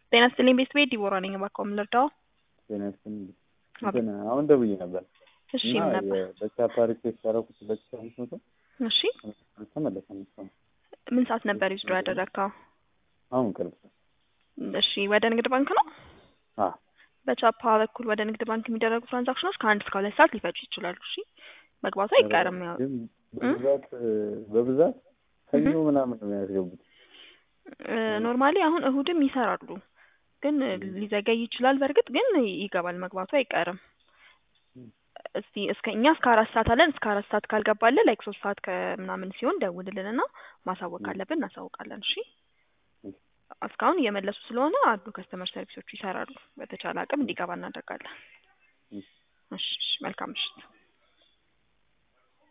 ጤና ይስጥልኝ ቤት ቤት ዲቦራ ነኝ። እባክዎ ምን ልርዳው? ጤና ይስጥልኝ። እንትን አሁን ደውዬ ነበር እሺ እና ምን ነበር? በቻፓ ሪኩዌስት ያደረኩት ሁለት ሺህ አምስት መቶ እሺ አልተመለሰም እስካሁን። ምን ሰዓት ነበር ዊዝድሮ ያደረግከው? አሁን ቅርብ እሺ ወደ ንግድ ባንክ ነው? አዎ በቻፓ በኩል ወደ ንግድ ባንክ የሚደረጉ ትራንዛክሽኖች ከአንድ እስከ ሁለት ሰዓት ሊፈጁ ይችላሉ። እሺ መግባቱ አይቀርም። ያው ግን በብዛት በብዛት ሰኞ ምናምን ነው የሚያስገቡት። ኖርማሊ አሁን እሁድም ይሰራሉ፣ ግን ሊዘገይ ይችላል። በእርግጥ ግን ይገባል፣ መግባቱ አይቀርም። እስቲ እስከ እኛ እስከ አራት ሰዓት አለን። እስከ አራት ሰዓት ካልገባልን ላይክ ሶስት ሰዓት ከምናምን ሲሆን ደውልልን እና ማሳወቅ ካለብን እናሳውቃለን። እሺ እስካሁን እየመለሱ ስለሆነ አሉ ከስተመር ሰርቪሶቹ ይሰራሉ። በተቻለ አቅም እንዲገባ እናደርጋለን። እሺ እሺ፣ መልካም ምሽት።